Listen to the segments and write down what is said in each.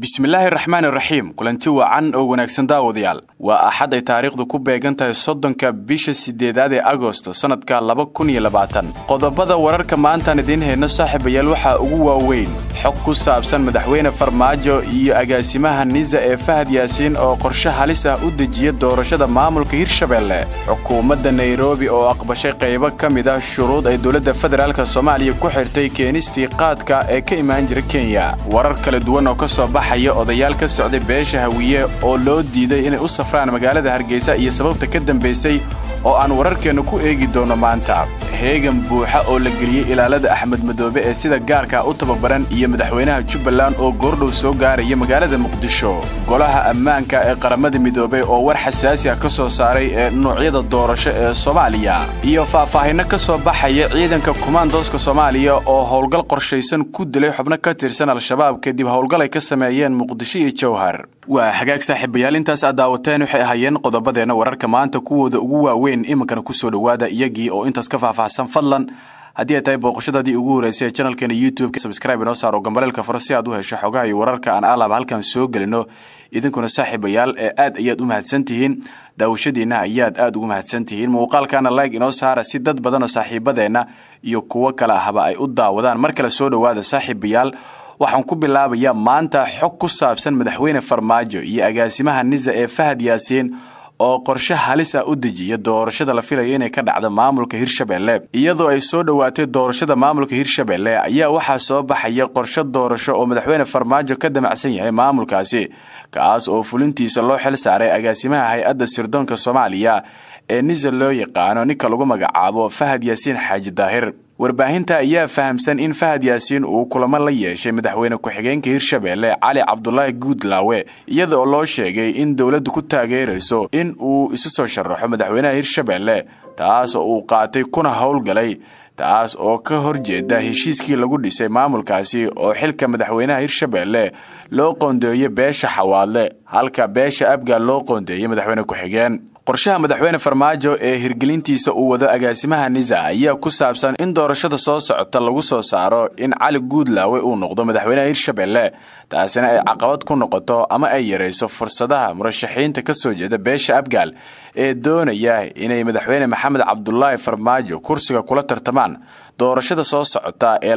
bismillaahi raxmaan iraxiim kulanti wacan oo wanaagsan daawadayaal waa axad ay taariikhdu ku beegan tahay soddonka bisha sideedaad ee agosto sannadka laba kun iyo labaatan qodobada wararka maantaan idiin hayno saaxiibayaal waxaa ugu waaweyn xog ku saabsan madaxweyne farmaajo iyo agaasimaha nisa ee fahad yaasiin oo qorshe halis ah u dejiya doorashada maamulka hirshabeelle xukuumadda nairobi oo aqbashay qaybo ka mid ah shuruud ay dowladda federaalk soomaaliya ku xirtay keenistii qaadka ee ka imaan jira kenya warar kala duwan oo ka soo baxaya odayaal ka socday beesha hawiye oo loo diiday inay u safraan magaalada hargeysa iyo sababta ka dambaysay oo aan wararkeennu ku eegi doonno maanta heegan buuxa oo la geliyey ilaalada axmed madoobe ee sida gaarka u tababaran iyo madaxweynaha jubbaland oo goordhow soo gaaraya magaalada muqdisho golaha ammaanka ee qaramada midoobey oo war xasaasi ah ka soo saaray ee nuucyada doorasho ee soomaaliya iyo faahfaahinno ka soo baxaya ciidanka kumaandooska soomaaliya oo howlgal qorshaysan ku dilay xubno ka tirsan al-shabaab kadib howlgal ay ka sameeyeen muqdisho iyo jowhar waa hagaag saaxiibayaal intaas aad daawateen waxay ahaayeen qodobadeenna wararka maanta kuwooda ugu waaweyn iminkana kusoo dhowaada iyagii oo intaas ka faahfaahsan fadlan haddii ay tahay booqashadaadii ugu horreysay ee janalkeena youtube sabscribe inoo saaro gambaleelka faro si aad u hesho xogaha iyo wararka aan alaab halkan soo gelino idinkuna saaxiibayaal ee aad ayaad u mahadsan tihiin daawashadiinna ayaad aad ugu mahadsan tihiin muuqaalkana like inoo saara si dad badanoo saaxiibadeenna iyo kuwo kale ahba ay u daawadaan mar kale soo dhowaada saaxiibayaal waxaan ku bilaabayaa maanta xog ku saabsan madaxweyne farmaajo iyo agaasimaha nisa ee fahad yaasiin oo qorshe halis ah u dejiya doorashada la filayo inay ka dhacdo maamulka hirshabelle iyadoo ay soo dhowaatay doorashada maamulka hirshabelle ayaa waxaa soo baxaya qorshe doorasho oo madaxweyne farmaajo ka damacsan yahay maamulkaasi kaas oo fulintiisa loo xil saaray agaasimaha hay-adda sirdoonka soomaaliya ee nisa loo yaqaano ninka lagu magacaabo fahad yaasiin xaaji daahir warbaahinta ayaa fahamsan in fahad yaasiin uu kulamo la yeeshay madaxweyne ku-xigeenka hirshabelle cali cabdulaahi guudlaawe iyada oo loo sheegay in dowladdu ku taageerayso in uu isu soo sharaxo madaxweynaha hirshabelle taas oo uu qaatay kuna howlgalay taas oo ka horjeeda heshiiskii lagu dhisay maamulkaasi oo xilka madaxweynaha hirshabelle loo qoondeeyo beesha xawaadle halka beesha abgaal loo qoondeeyay madaxweyne ku-xigeen qorshaha madaxweyne farmaajo ee hirgelintiisa uu wado agaasimaha nisa ayaa ku saabsan in doorashada soo socota lagu soo saaro in cali guudlaawe uu noqdo madaxweynaha hirshabelle taasina ay caqabad ku noqoto ama ay yarayso fursadaha murashaxiinta ka soo jeeda beesha abgaal ee doonaya inay madaxweyne maxamed cabdulaahi farmaajo kursiga kula tartamaan doorashada soo socota ee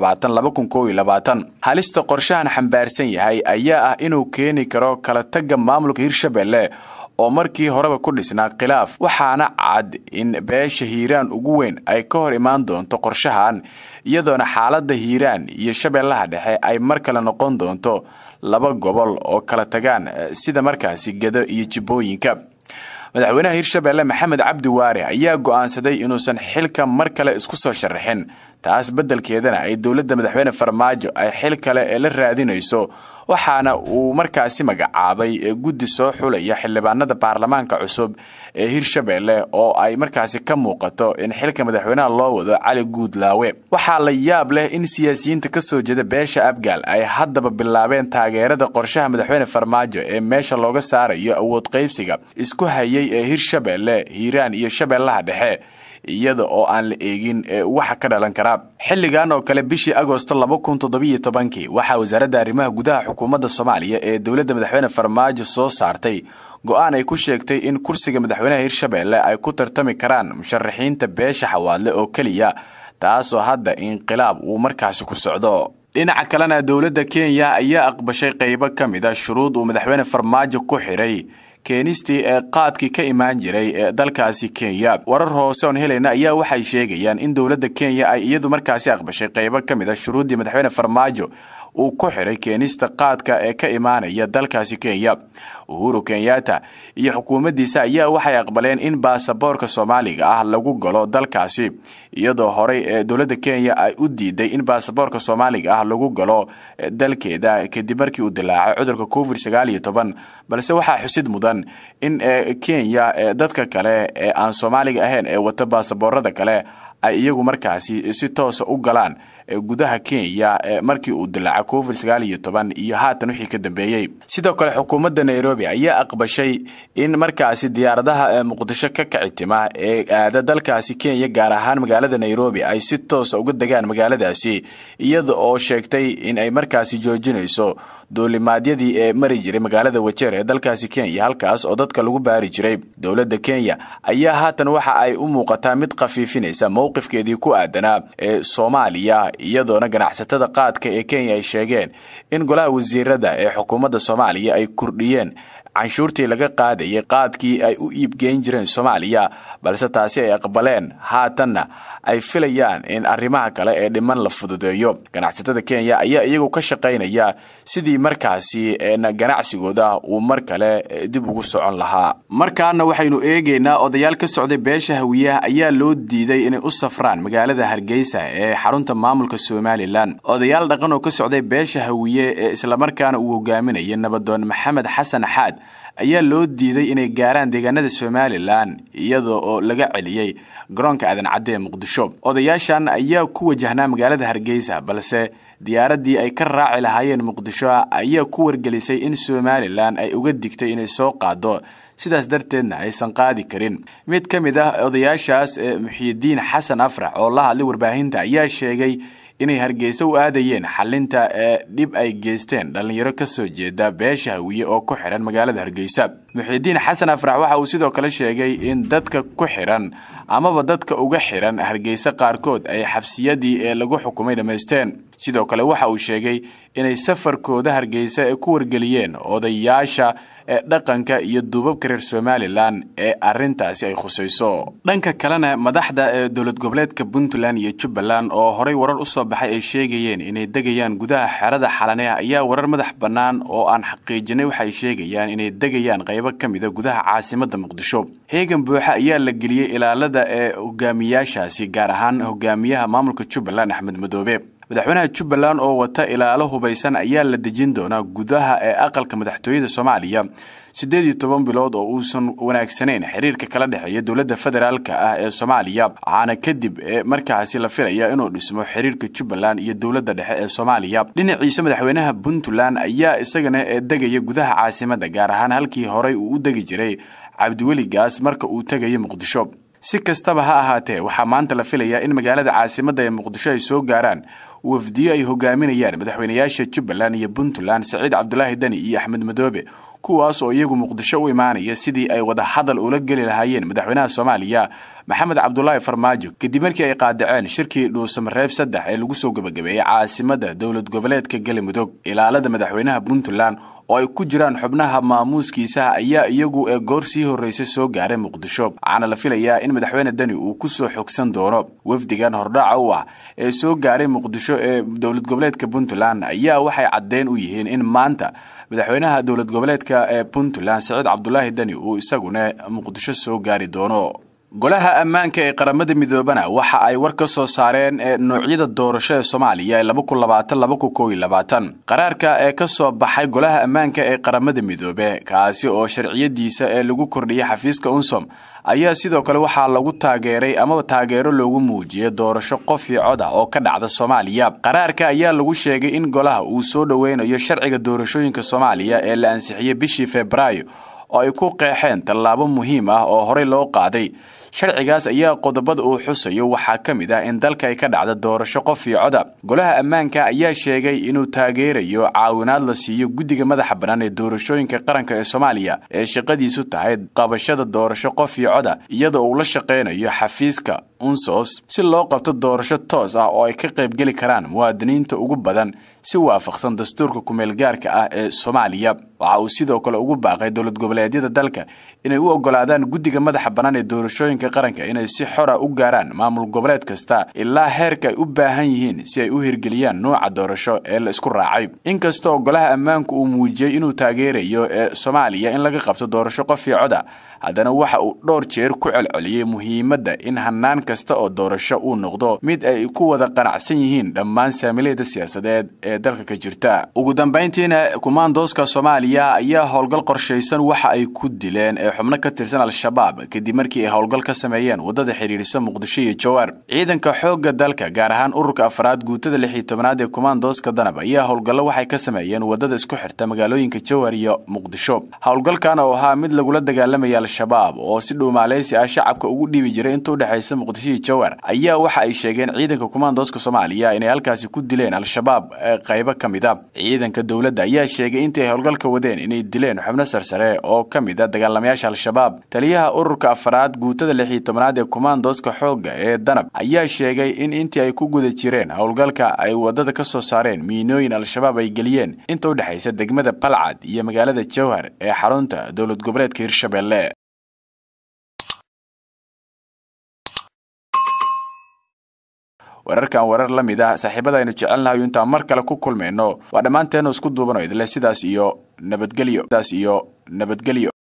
halista qorshahan xambaarsan yahay ayaa ah inuu keeni karo kala tagga maamulka hirshabelle oo markii horeba ku dhisnaa khilaaf waxaana cad in beesha hiiraan ugu weyn ay ka hor imaan doonto qorshahan iyadoona xaaladda hiiraan iyo shabeellaha dhexe ay mar kale noqon doonto laba gobol oo kala tagaan sida markaasi gedo iyo jibbooyinka madaxweynaha hirshabelle maxamed cabdi waare ayaa go'aansaday inuusan xilka mar kale isku soo sharaxin taas beddelkeedana ay dowladda madaxweyne farmaajo ay xil kale ee la raadinayso waxaana uu markaasi magacaabay guddi soo xulaya xildhibaanada baarlamaanka cusub ee hirshabelle oo ay markaasi ka muuqato in xilka madaxweynaha loo wado cali guudlaawe waxaa la yaab leh in siyaasiyiinta ka soo jeeda beesha abgaal ay haddaba bilaabeen taageerada qorshaha madaxweyne farmaajo ee meesha looga saarayo awood qaybsiga isku hayay ee hirshabelle hiiraan iyo shabeellaha dhexe iyada oo aan la eegin waxa ka dhalan karaa xilligan oo kale bishii agosto laba kun toddobiyo tobankii waxaa wasaaradda arrimaha gudaha xukuumadda soomaaliya ee dowladda madaxweyne farmaajo soo saartay go-aan ay ku sheegtay in kursiga madaxweynaha hirshabelle ay ku tartami karaan musharaxiinta beesha xawaadle oo keliya taasoo hadda inqilaab uu markaasi ku socdo dhinaca kalena dowladda kenya ayaa aqbashay qaybo ka mid a shuruud uu madaxweyne farmaajo ku xidhay keenistii ee qaadkii ka imaan jiray ee dalkaasi kenya warar hoose oon helayna ayaa waxay sheegayaan in dowladda kenya ay iyadu markaasi aqbashay qaybo ka mid a shuruuddii madaxweyne farmaajo uu ku xidhay keenista qaadka ee ka imaanaya dalkaasi kenya uhuru kenyatta iyo xukuumaddiisa ayaa waxay aqbaleen in baasaboorka soomaaliga ah lagu galo dalkaasi iyadoo horey ee dowladda kenya ay u diiday in baasaboorka soomaaliga ah lagu galo dalkeeda kadib markii uu dilaacay cudurka covid sagaal iyo toban balse waxaa xusid mudan in kenya dadka kale ee aan soomaaliga ahayn ee wata baasaboorada kale ay iyagu markaasi si toosa u galaan gudaha kenya markii uu dilaaca covid sagaal iyo toban iyo haatan wixii ka dambeeyey sidoo kale xukuumadda nairobi ayaa aqbashay in markaasi diyaaradaha muqdisho ka kicitima ee aada dalkaasi kenya gaar ahaan magaalada nairobi ay si toosa uga degaan magaaladaasi iyada oo sheegtay in ay markaasi joojinayso duulimaadyadii ee mari jiray magaalada wajeer ee dalkaasi kenya halkaas oo dadka lagu baari jiray dowladda kenya ayaa haatan waxa ay u muuqataa mid khafiifinaysa mowqifkeedii ku aadanaa ee soomaaliya iyadoona ganacsatada qaadka ee kenya ay sheegeen in golaha wasiirada ee xukuumadda soomaaliya ay kordhiyeen canshuurtii laga qaadayay qaadkii ay u iibgeyn jireen soomaaliya balse taasi ay aqbaleen haatanna ay filayaan in arrimaha kale ee dhiman la fududeeyo ganacsatada kenya ayaa iyagu ka shaqaynaya sidii markaasi ganacsigooda uu mar kale dib ugu socon lahaa markaana waxaynu eegaynaa odayaal ka socday beesha hawiyaha ayaa loo diiday inay u safraan magaalada hargeysa ee xarunta maamulka somalilan odayaal dhaqan oo ka socday beesha hawiye ee islamarkaana uu hogaaminayay nabadoon maxamed xasan xaad ayaa loo diiday inay gaaraan deegaanada somalilan iyada oo laga celiyey garoonka aadan cadde ee muqdisho odayaashan ayaa ku wajahnaa magaalada hargeysa balse diyaaraddii ay ka raaci lahaayeen muqdisho ayaa ku wargelisay in somalilan ay uga digtay inay soo qaado sidaas darteedna aysan qaadi karin mid ka mid ah odayaashaas ee muxiidiin xasan afrax oo la hadlay warbaahinta ayaa sheegay inay hargeysa u aadayeen xalinta ee dhib ay geysteen dhallinyaro ka soo jeeda beesha hawiye oo ku xihan magaalada hargeysa muxiidiin xasan afrax waxa uu sidoo kale sheegay in dadka ku xihan amaba dadka uga xihan hargeysa qaarkood ay xabsiyadii ee lagu xukumay dhammaysteen sidoo kale waxa uu sheegay inay safarkooda hargeysa ee ku wargeliyeen odayaasha ee dhaqanka iyo duubabka reer somalilan ee arrintaasi ay khusayso dhanka kalena madaxda ee dowlad goboleedka puntland iyo jubbaland oo horay warar u soo baxay ay sheegayeen inay degayaan gudaha xerada xalane ayaa warar madax bannaan oo aan xaqiijinay waxay sheegayaan inay degayaan qaybo ka mida gudaha caasimadda muqdisho heegan buuxa ayaa la geliyey ilaalada ee hogaamiyaashaasi gaar ahaan hogaamiyaha maamulka jubbaland axmed madoobe madaxweynaha jubbaland oo wata ilaalo hubaysan ayaa la dejin doonaa gudaha ee aqalka madaxtooyada soomaaliya siddeed iyo toban bilood oo uusan wanaagsanayn xiriirka kala dhexeeya dowladda federaalka ah ee soomaaliya waxaana kadib ee markaasi la filaya inuu dhismo xiriirka jubbaland iyo dowladda dhexe ee soomaaliya dhinaciisa madaxweynaha puntland ayaa isagana ee degaya gudaha caasimadda gaar ahaan halkii horey uu u degi jiray cabdiweli gaas marka uu tegayo muqdisho si kastaba ha ahaatee waxaa maanta la filayaa in magaalada caasimadda ee muqdisho ay soo gaaraan wafdiyo ay hogaaminayaan madaxweynayaasha jubbaland iyo puntland saciid cabdulaahi deni iyo axmed madoobe kuwaas oo iyagu muqdisho u imaanaya sidii ay wadahadal ula geli lahaayeen madaxweynaha soomaaliya maxamed cabdulaahi farmaajo kadib markii ay qaadaceen shirkii dhuusamareeb saddex ee lagu soo gebagabeeyey caasimadda dowlad goboleedka galimudug ilaalada madaxweynaha puntland oo ay ku jiraan xubnaha maamuuskiisaha ayaa iyagu ee goor sii horreysay soo gaaray muqdisho waxaana la filayaa in madaxweyne deni uu ku soo xogsan doono wafdigan hordhaca u ah ee soo gaaray muqdisho ee dowlad goboleedka puntland ayaa waxay caddeyn u yihiin in maanta madaxweynaha dowlad goboleedka ee puntland saciid cabdulaahi deni uu isaguna muqdisho soo gaari doono golaha ammaanka ee qaramada midoobana waxa ay war ka soo saareen ee noocyada doorasho ee soomaaliya ee qaraarka ee ka soo baxay golaha ammaanka ee qaramada midoobe kaasi oo sharciyadiisa ee lagu kordhiyay xafiiska unsom ayaa sidoo kale waxaa lagu taageeray amaba taageero loogu muujiyay doorasho qof iyo cod ah oo ka dhacda soomaaliya qaraarka ayaa lagu sheegay in golaha uu soo dhoweynayo sharciga doorashooyinka soomaaliya ee la ansixiyey bishii febraayo oo ay ku qeexeen tallaabo muhiim ah oo horey loo qaaday sharcigaas ayaa qodobada uu xusayo waxaa ka mid ah in dalka ay ka dhacda doorasho qof iyo coda golaha ammaanka ayaa sheegay inuu taageerayo caawinaad la siiyo guddiga madaxa bannaan ee doorashooyinka qaranka ee soomaaliya ee shaqadiisu tahay qabashada doorasho qof iyo coda iyadoo uu la shaqaynayo xafiiska unsos si loo qabto doorasho toos ah oo ay ka qaybgeli karaan muwaadiniinta ugu badan si waafaqsan dastuurka kumeelgaarka ah ee soomaaliya waxa uu sidoo kale ugu baaqay dowlad goboleedyada dalka inay u ogolaadaan guddiga madaxa bannaan ee doorashooyinka qaranka inay si xora u gaaraan maamul goboleed kasta ilaa heerka ay u baahan yihiin si ay u hirgeliyaan nuuca doorasho ee la isku raacay inkastoo golaha ammaanku uu muujiyey inuu taageerayo ee soomaaliya in laga qabto doorasho qof iyo coda haddana waxa uu dhowr jeer ku celceliyey muhiimadda in hanaan kasta oo doorasho uu noqdo mid ay ku wada qanacsan yihiin dhammaan saamilayda siyaasadeed ee dalka ka jirta ugu dambayntiina kumaandooska soomaaliya ayaa howlgal qorshaysan waxa ay ku dileen ee xubno ka tirsan al-shabaab kadib markii ay howlgal ka sameeyeen waddada xidhiidhisa muqdisho iyo jowhar ciidanka xoogga dalka gaar ahaan ururka afraad guutada lix iyo tobanaad ee kumaandooska danab ayaa howlgallo waxay ka sameeyeen waddada isku xirta magaalooyinka jowhar iyo muqdisho howlgalkan oo ahaa mid lagula dagaalamaya al-shabaab oo si dhuumaaleysi ah shacabka ugu dhiibi jiray inta udhexaysa muqdisho iyo jowhar ayaa waxa ay sheegeen ciidanka kumaandooska soomaaliya inay halkaasi ku dileen al-shabaab ee qaybo ka mid a ciidanka dowladda ayaa sheegay intii ay howlgalka wadeen inay dileen xubno sarsare oo ka mid a dagaalamayaasha al-shabaab taliyaha ururka afraad guutada lix iyo tobanaad ee kumaandooska xoogga ee danab ayaa sheegay in intii ay ku guda jireen howlgalka ay waddada ka soo saareen miinooyin al-shabaab ay geliyeen inta u dhexaysa degmada balcad iyo magaalada jowhar ee xarunta dowlad goboleedka hirshabelle wararkan warar la mid ah saaxiibada aynu jecelnahayo intaan mar kale ku kulmayno waa dhammaanteenu isku duubano idle sidaas iyo nabadgelyo sidaas iyo nabadgelyo